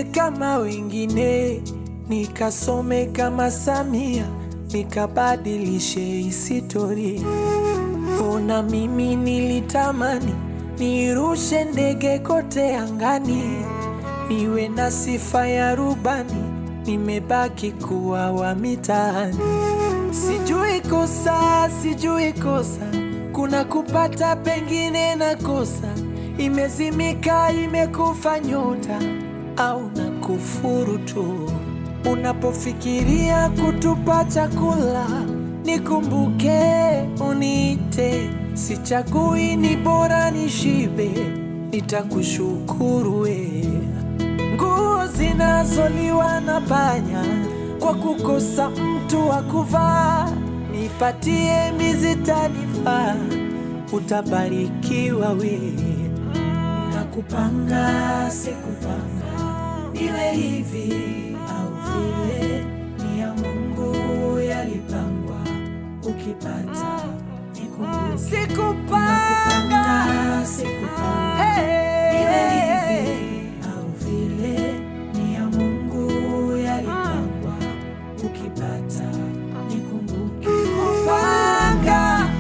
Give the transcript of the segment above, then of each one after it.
kama wengine, nikasome kama Samia, nikabadilishe historia. Ona mimi nilitamani nirushe ndege kote angani, niwe na sifa ya rubani, nimebaki kuwa wa mitaani. Sijui kosa, sijui kosa, kuna kupata pengine na kosa, imezimika imekufa nyota au na kufuru tu. Unapofikiria kutupa chakula, nikumbuke uniite, sichagui, ni bora nishibe, nitakushukuru we. Nguo zinazoliwa na panya kwa kukosa mtu wa kuvaa, nipatie mizi tanifaa, utabarikiwa we. Nakupanga sikupanga iwe hivi au vile, ni ya Mungu yalipangwa, ukipata nikumbuke. Sikupanga, sikupanga iwe hivi au vile, ni ya Mungu yalipangwa, ukipata nikumbuke. Kupanga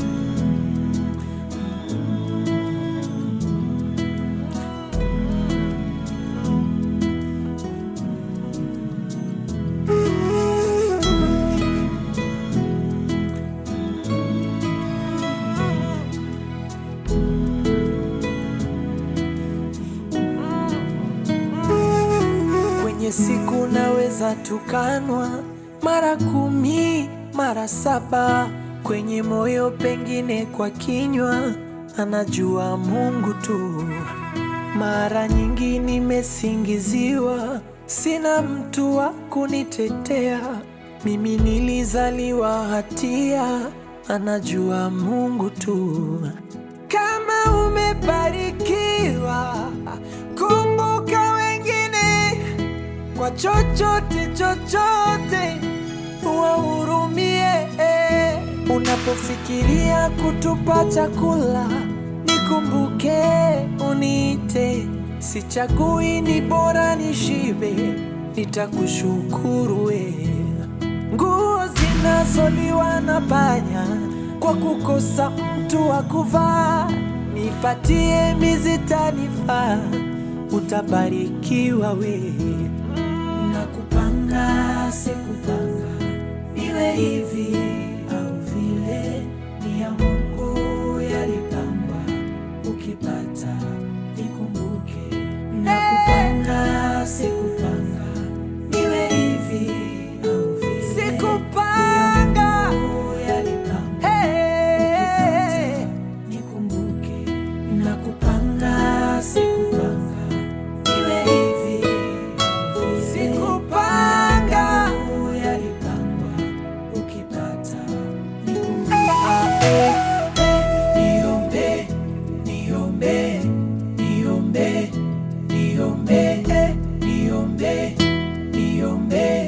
Kwenye siku naweza tukanwa mara kumi mara saba, kwenye moyo pengine kwa kinywa, anajua Mungu tu. Mara nyingi nimesingiziwa, sina mtu wa kunitetea. Mimi nilizaliwa hatia, anajua Mungu tu. Kama umebarikiwa, kumbuka wengine kwa chochote chochote, wahurumie. Unapofikiria kutupa chakula, nikumbuke uniite, sichagui, ni bora nishibe, nitakushukuru we. Nguo zinazoliwa na panya kwa kukosa mtu wa kuvaa, nipatie mizi tanifaa, utabarikiwa we. Nakupanga sikupanga, iwe hivi au vile, ni ya Mungu yalipangwa, ukipata nikumbuke. Nakupanga sikupanga, iwe hivi au vile, sikupanga, ni ya Mungu yalipangwa, ukipata nikumbuke. Nakupanga sikupanga, iwe hivi au vile, sikupanga, ni ya Mungu yalipangwa, ukipata nikumbuke. Niombe, niombe, niombe, niombe, niombe, niombe.